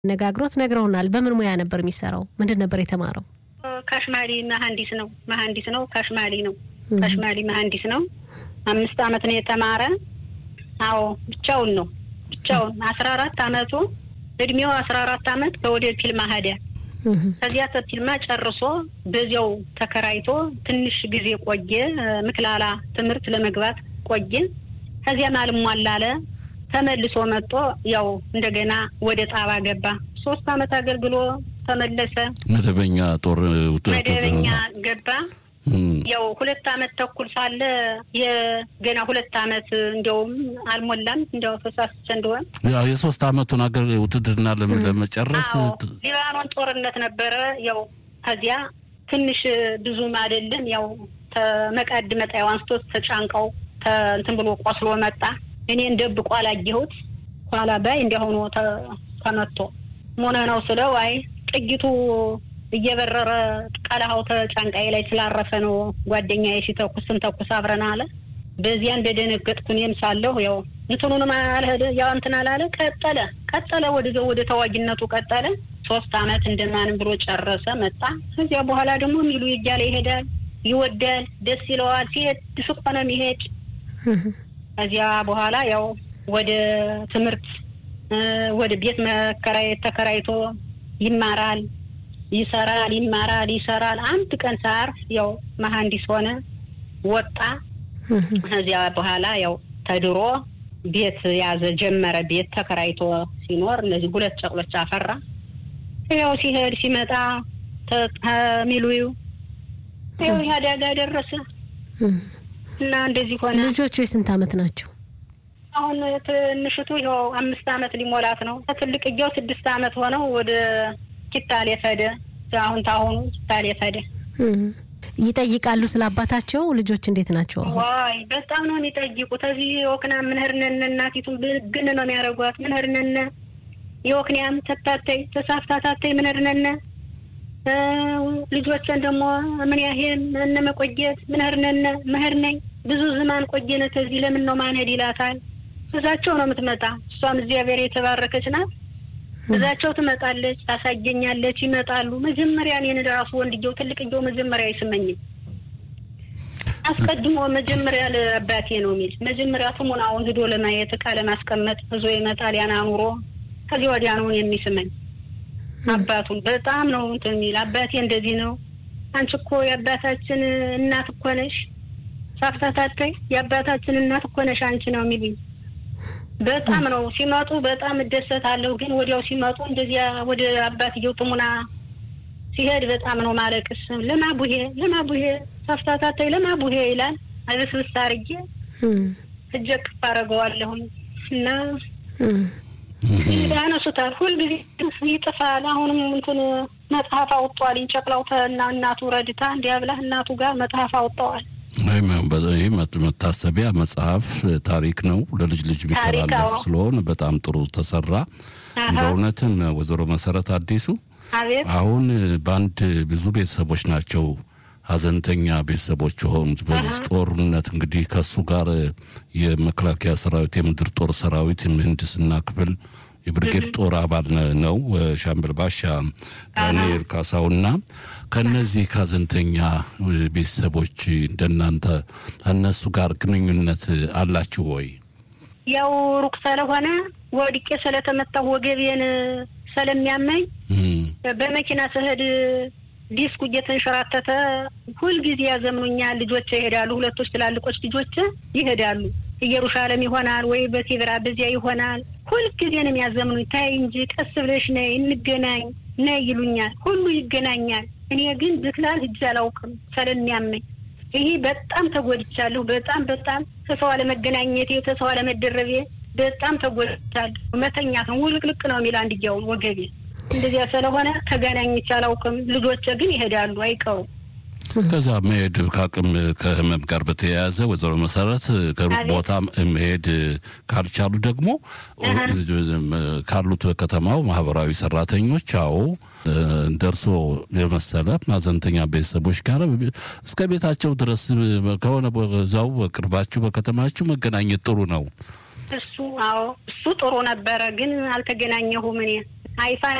ነጋግሮት ነግረውናል። በምን ሙያ ነበር የሚሰራው? ምንድን ነበር የተማረው? ካሽማሊ መሀንዲስ ነው። መሀንዲስ ነው። ካሽማሊ ነው። ካሽማሊ መሀንዲስ ነው። አምስት አመት ነው የተማረ። አዎ ብቻውን ነው ብቻውን አስራ አራት አመቱ እድሜው አስራ አራት አመት ከወደ ፊልማ ሄደ። ከዚያ ተፊልማ ጨርሶ በዚያው ተከራይቶ ትንሽ ጊዜ ቆየ። ምክላላ ትምህርት ለመግባት ቆየ። ከዚያም አልሟላ አለ። ተመልሶ መጥቶ ያው እንደገና ወደ ጣባ ገባ። ሶስት አመት አገልግሎ ተመለሰ። መደበኛ ጦር መደበኛ ገባ። ያው ሁለት አመት ተኩል ሳለ የገና ሁለት አመት እንዲያውም አልሞላም እንዲያው ተሳስቼ እንደሆን ያው የሶስት አመቱን አገር ውትድርና ለመጨረስ ሊባኖን ጦርነት ነበረ። ያው ከዚያ ትንሽ ብዙም አይደለም ያው ተመቃድ መጣያው አንስቶ ተጫንቀው እንትን ብሎ ቆስሎ መጣ። እኔን ደብቆ አላየሁት። ኋላ ባይ እንዲያሆኑ ተመቶ ሞነ ነው ስለው አይ ጥይቱ እየበረረ ቀለሃው ተጫንቃዬ ላይ ስላረፈ ነው ጓደኛዬ ሲተኩስ ስንተኩስ አብረን አለ። በዚያ እንደደነገጥኩ እኔም ሳለሁ ያው እንትኑንም አልሄደ ያው እንትን አላለ። ቀጠለ ቀጠለ ወደ ወደ ተዋጊነቱ ቀጠለ። ሶስት አመት እንደማንም ብሎ ጨረሰ መጣ። ከዚያ በኋላ ደግሞ ሚሉ እያለ ይሄዳል፣ ይወዳል፣ ደስ ይለዋል። ሲሄድ ድስቆ ነው የሚሄድ። ከዚያ በኋላ ያው ወደ ትምህርት ወደ ቤት መከራየት ተከራይቶ ይማራል ይሰራል ይማራል ይሰራል። አንድ ቀን ሳር ያው መሀንዲስ ሆነ ወጣ። ከዚያ በኋላ ያው ተድሮ ቤት ያዘ ጀመረ። ቤት ተከራይቶ ሲኖር እነዚህ ሁለት ጨቅሎች አፈራ። ያው ሲሄድ ሲመጣ ሚሉዩ ያው አደጋ ደረሰ እና እንደዚህ ሆነ። ልጆቹ የስንት አመት ናቸው? አሁን ትንሽቱ ያው አምስት አመት ሊሞላት ነው። ትልቅየው ስድስት አመት ሆነው ወደ ኪታሌ ፈደ አሁን ታሁኑ ኪታሌ ፈደ። ይጠይቃሉ ስለ አባታቸው። ልጆች እንዴት ናቸው? ዋይ በጣም ነው የሚጠይቁት። እዚህ የወክና ምንህርነን እናቲቱን ብግን ነው የሚያደርጓት። ምንህርነነ የወክንያም ተታተይ ተሳፍታታተይ ምንህርነነ ልጆችን ደግሞ ምን ያህል እነ መቆየት ምንህርነነ ምህር ነኝ ብዙ ዝማን ቆየነ ከዚህ ለምን ነው ማንሄድ ይላታል። እዛቸው ነው የምትመጣ። እሷም እግዚአብሔር የተባረከች ናት። እዛቸው ትመጣለች፣ ታሳየኛለች። ይመጣሉ። መጀመሪያ እኔን ራሱ ወንድየው ትልቅየው መጀመሪያ አይስመኝም። አስቀድሞ መጀመሪያ ለአባቴ ነው የሚል መጀመሪያ ትሙናውን ሂዶ ለማየት እቃ ለማስቀመጥ ብዙ ይመጣል። ያን አኑሮ ከዚህ ወዲያ ነው የሚስመኝ። አባቱን በጣም ነው እንትን የሚል አባቴ እንደዚህ ነው። አንቺ እኮ የአባታችን እናት እኮ ነሽ፣ ሳፍታታተይ የአባታችን እናት እኮ ነሽ አንቺ ነው የሚሉኝ። በጣም ነው ሲመጡ በጣም እደሰታለሁ። ግን ወዲያው ሲመጡ እንደዚያ ወደ አባትየው ጥሙና ሲሄድ በጣም ነው ማለቅስ። ለማቡሄ ለማቡሄ ሳፍታታተይ ለማቡሄ ይላል። አብስብስ አርጌ እጀ ቅፍ አደርገዋለሁኝ እና ያነሱታል። ሁልጊዜ ይጥፋል። አሁንም እንትን መጽሐፍ አውጥተዋል። ጨቅላው እና እናቱ ረድታ እንዲያብላ እናቱ ጋር መጽሐፍ አውጥተዋል። ይህ መታሰቢያ መጽሐፍ ታሪክ ነው፣ ለልጅ ልጅ የሚተላለፍ ስለሆነ በጣም ጥሩ ተሰራ። በእውነትም ወይዘሮ መሰረት አዲሱ አሁን በአንድ ብዙ ቤተሰቦች ናቸው ሀዘንተኛ ቤተሰቦች የሆኑት በዚህ ጦርነት እንግዲህ ከእሱ ጋር የመከላከያ ሰራዊት የምድር ጦር ሰራዊት የምህንድስና ክፍል የብርጌድ ጦር አባል ነው ሻምበል ባሻ ዳንኤል ካሳውና ከነዚህ ከሀዘንተኛ ቤተሰቦች እንደናንተ ከእነሱ ጋር ግንኙነት አላችሁ ወይ? ያው ሩቅ ስለሆነ ወድቄ ስለተመታሁ ወገቤን ስለሚያመኝ በመኪና ስሄድ ዲስኩ እየተንሸራተተ ሁልጊዜ ያዘምኑኛል። ልጆች ይሄዳሉ። ሁለቶች ትላልቆች ልጆች ይሄዳሉ። ኢየሩሳሌም ይሆናል ወይ በቴብራ በዚያ ይሆናል። ሁልጊዜ ነው የሚያዘምኑኝ። ታይ እንጂ ቀስ ብለሽ ነይ እንገናኝ ነይ ይሉኛል። ሁሉ ይገናኛል። እኔ ግን ብክላል ሂጅ አላውቅም ስለሚያመኝ። ይሄ በጣም ተጎድቻለሁ። በጣም በጣም ከሰው አለመገናኘቴ ከሰው አለመደረቤ በጣም ተጎድቻለሁ። መተኛት ነው ውልቅልቅ ነው የሚል አንድያውን ወገቤ እንደዚያ ስለሆነ ተገናኝቼ አላውቅም። ልጆቼ ግን ይሄዳሉ አይቀሩም። ከዛ መሄድ ከአቅም ከህመም ጋር በተያያዘ ወይዘሮ መሰረት ከሩቅ ቦታ መሄድ ካልቻሉ ደግሞ ካሉት በከተማው ማህበራዊ ሰራተኞች አዎ ደርሶ የመሰለ ማዘንተኛ ቤተሰቦች ጋር እስከ ቤታቸው ድረስ ከሆነ እዛው በቅርባችሁ በከተማችሁ መገናኘት ጥሩ ነው። እሱ አዎ እሱ ጥሩ ነበረ፣ ግን አልተገናኘሁም እኔ ሀይፋ